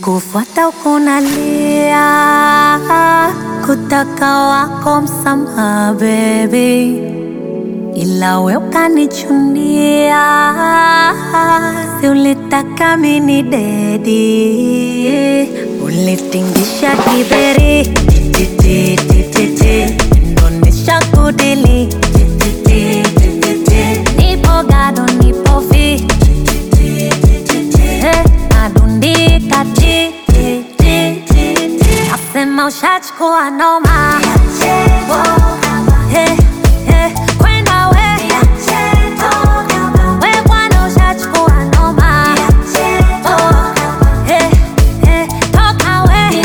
Nikikufuata uko nalia, kutaka wako msamaha baby, ila we ukanichunia, si ulitaka mini dedi, ulitingisha kiberi titi titi titi, ndo nishakudili titi titi titi, nipo gado nipo fi Eh, nadundika ti ti ti ti ti. Nasema ushachukua noma Eh, eh, kwenda we We bwana ushachukua noma Oh, eh, eh, toka we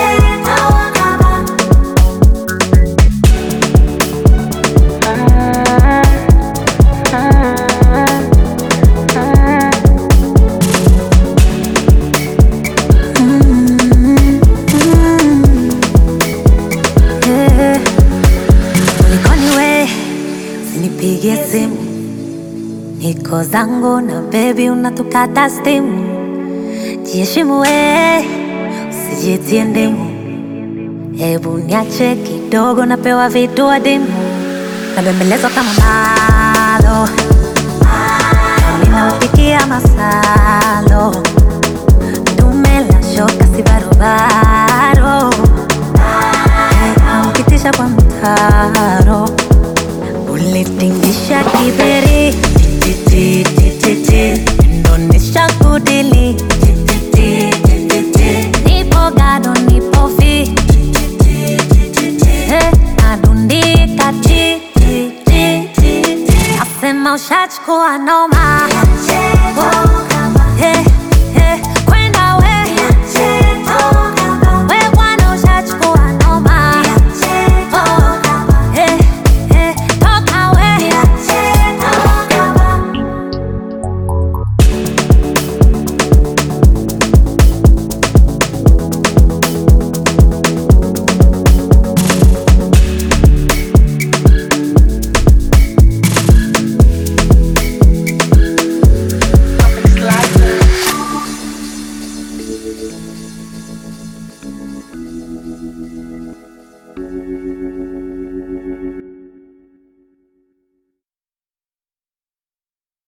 Eh, Kulikoni we, usinipigie simu, niko zangu na bebi, unatukata stimu. Jiheshimu we, usijitie ndimu, hebu niache kidogo, napewa vitu adimu, nabembelezwa kama malo, ninaupikia masalo, dume la shoka si barobaro Naukitisha kwa mtaro, ulitingisha kiberi titi titi titi, ndo nishakudili titi titi titi, nipo gado nipo fi Eh, nadundika ti ti ti ti ti, nasema ushachukua noma